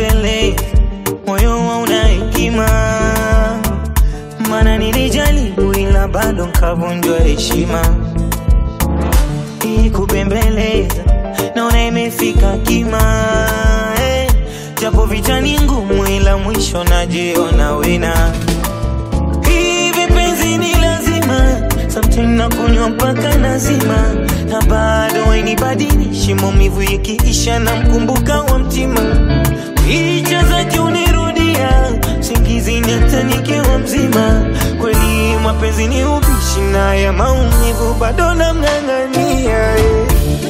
nikikubembele moyo hauna hekima, mana nilijaribu ila bado nkavunjwa heshima. Hii kubembeleza naona imefika kima eh, japo vita ni ngumu, ila mwisho najiona wina. Hivi penzi ni lazima, sometimes nakunywa mpaka nazima, na bado hainibadilishi maumivu ikiisha, na mkumbuka wa mtima, picha zake unirudia singizini hata nikiwa mzima. Kweli mapenzi ni ubishi, na ya maumivu bado namng'ang'ania eh.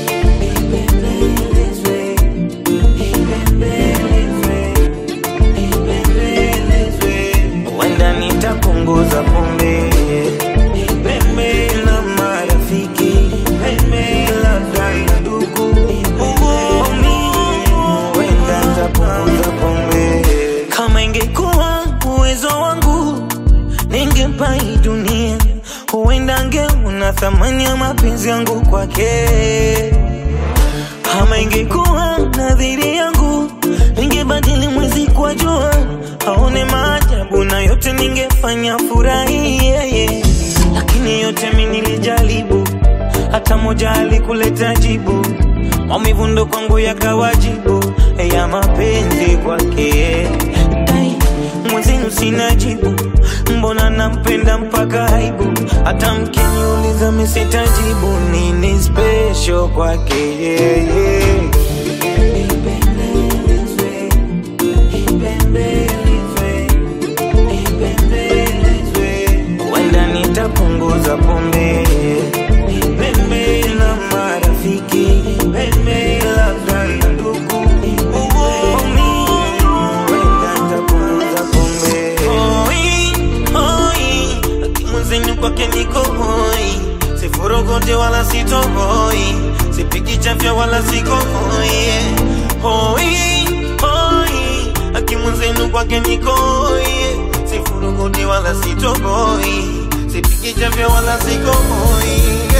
Wenda nitapunguza pombe Pembe la marafiki Pembe labda na ndugu Wenda nitapunguza pombe Kama ingekuwa uwezo wangu Ningempa hii dunia Huenda angeona thamani ya mapenzi yangu kwake kama ingekuwa nadhiri yangu, ningebadili mwezi kwa jua, aone maajabu na yote ningefanya furahi yeye. Lakini yote mi nilijaribu, hata moja alikuleta jibu. Maumivu ndo kwangu yakawajibu ya mapenzi kwake. Ai, Mwenzenu sina jibu, mbona nampenda mpaka aibu. Hata mkiniuliza mi sitajibu, nini special kwake yeye. Wenda nitapunguza pombe Pembe na marafiki Pembe labda na ndugu Wenda nitapunguza pombe Hoi, hoi Mwenzenu kwake niko hoi Sifurugote wala sitohoi Sipiki chafya wala siko hoi Hoi, hoi Akimwenzenu kwake niko hoi Sifurugote wala sitohoi Sipiki chafya wala siko hoi